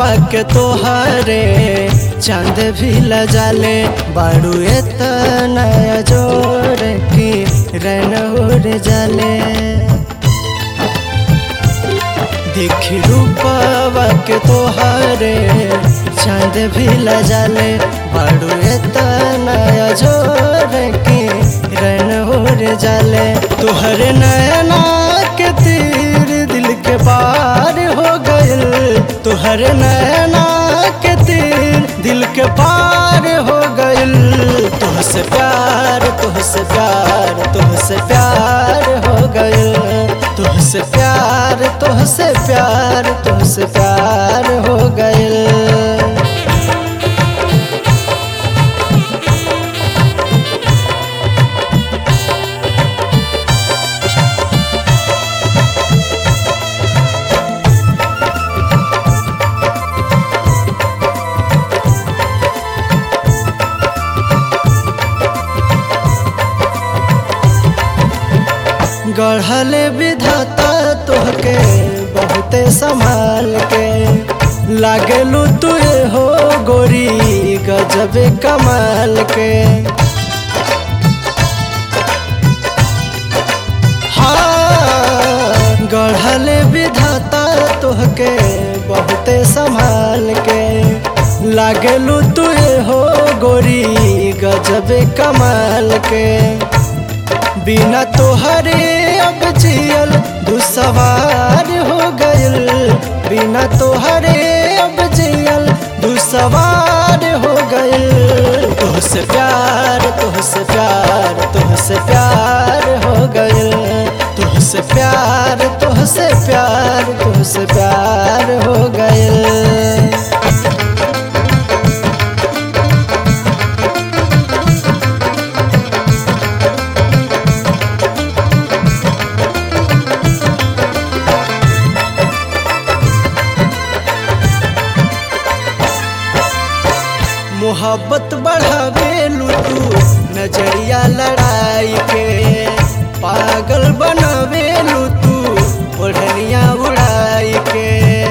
के तोहरे चांद भी लजाले बाड़ू एतना जोर की रन उड़ जाले देखी रूपवा के तोहरे चांद भी लजाले बाड़ू एतना जोर की रन उड़ जाले तोहरे नयना के तीर दिल के पार हो गइल तोहरे नैना के तीर दिल के पार हो गइल तुहसे प्यार तुहसे प्यार तुहसे प्यार हो गइल तुहसे प्यार तुहसे प्यार तुहसे प्यार हो गइल गढ़ले विधाता तोहके बहुते संभाल के लागलू तुए हो गोरी गजबे कमाल के हाँ गढ़ले विधाता तोहके बहुते संभाल के लागलू तुए हो गोरी गजबे कमाल के बिना तोहरे अब जियल दुसवार हो गइल बिना तोहरे अब जियल दुसवार हो गइल तुहसे प्यार तुहसे प्यार तुहसे प्यार हो गइल तुहसे प्यार तुहसे प्यार तुहसे प्यार हो गइल मोहब्बत बढ़ावे तू नजरिया लड़ाई के पागल बनावे तू ओढ़निया उड़ाई के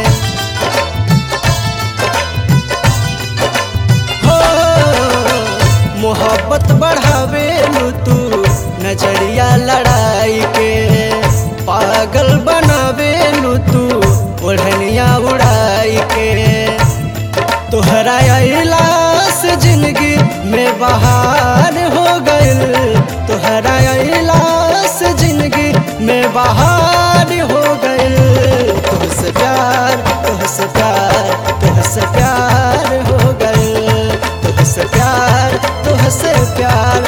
हो मोहब्बत बढ़ावे तू नजरिया लड़ाई के पागल बनावे तू ओढ़निया उड़ाई के तोहरा अला से जिंदगी में बहार हो गइल तोहरा अला से जिंदगी में बहार हो गइल तुहसे प्यार तुहसे प्यार तुहसे प्यार हो गइल तुहसे प्यार तुहसे प्यार